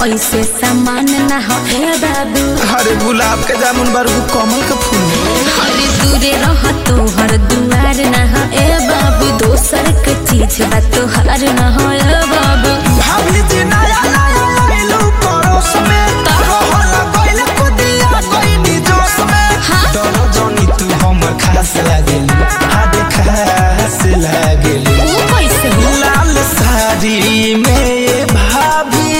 ऐसे सामान ना हो ए बाबू अरे गुलाब के जामुन बारू कमल के फूल हरे दूरे रह तोहर दुआर ना हो ए बाबू दोसर के चीज बा तोहार ना हो ए बाबू भाभी जी नया नया लइलू पड़ोस में रहल गइल कुदिया गइनी जोश में हाँ? डरो जनी तू हमर खास लागेली हाडे खास लागेली वो कैसे हो लाल साड़ी में ये भाभी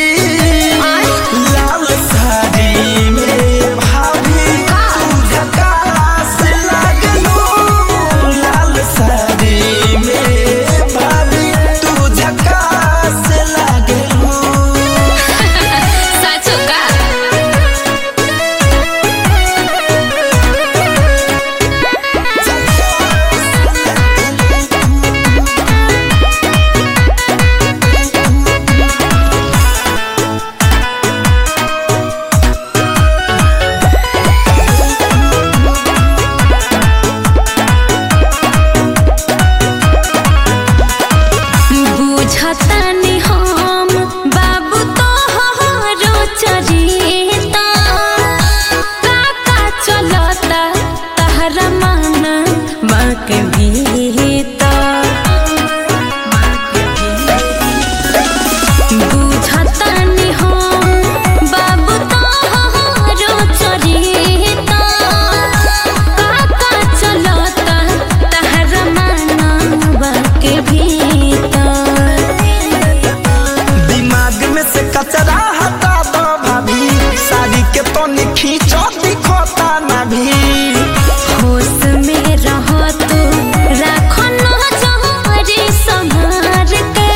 लाल साड़ी में ये भाभी तू झकास लागलू लाल साड़ी में ये भाभी तू झकास लागलू साचो का बुझतानी हम बाबू तोहरो चरिता काका चलता तहरा मन बाक बुझतानी हम बाबू तोहरो चरिता काका चलता तहरा मन बाक भीतर दिमाग में से कचरा हटा दो भाभी साड़ी के तो खींचो दिखोता ना भी होश में रहो तू राखो न जहरी संहार के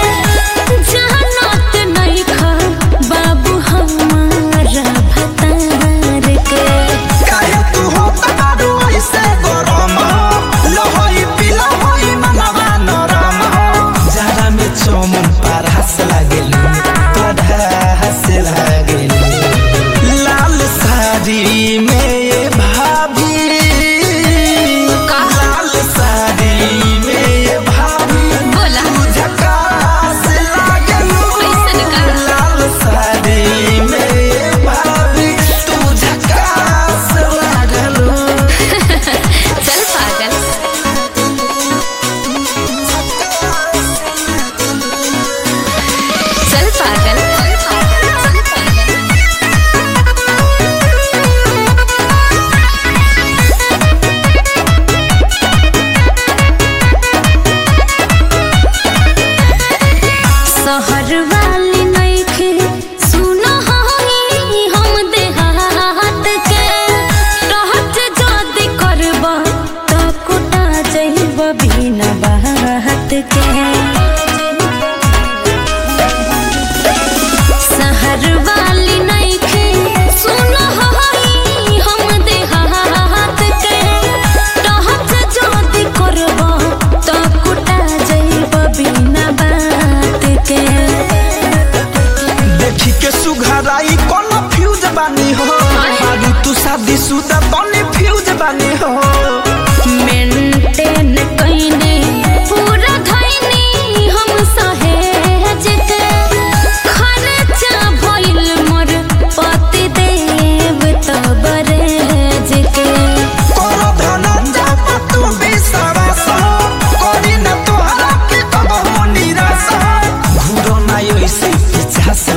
जानत नहीं खा बाबू हमारा भतार के काहे तू हो तारू ऐसे गरम लहोई पिला होई मनवा नरम जरा में चमन परहस लागेलू परहस लागेलू लाल साड़ी में ये भाभी का? लाल साड़ी में ये भाभी बोला। तू झकास लागेलू कैसन का? लाल साड़ी में ये भाभी तू झकास लागेलू चल पागल चल पागल शहर वाली नइखे सुनो हई हम देहात के रहत जदी करब त कुटा जइब बिना बात के शहर वाली नइखे सुनो हई हम देहात के रहत जदी करब त कुटा जइब बिना बात के देखी के सुघराई कोनो फ्यूज बानी हो आलू तू शादी सुदा बने फ्यूज बानी हो मेंटेन कइने पूरा धइनी हम सहेज के खर्चा भइल मोर पति देव तबरेज के कोनो धनंजय पर तू विश्वास करी न तोहरा के कबहू निराश घूरो ना ऐसे पिछास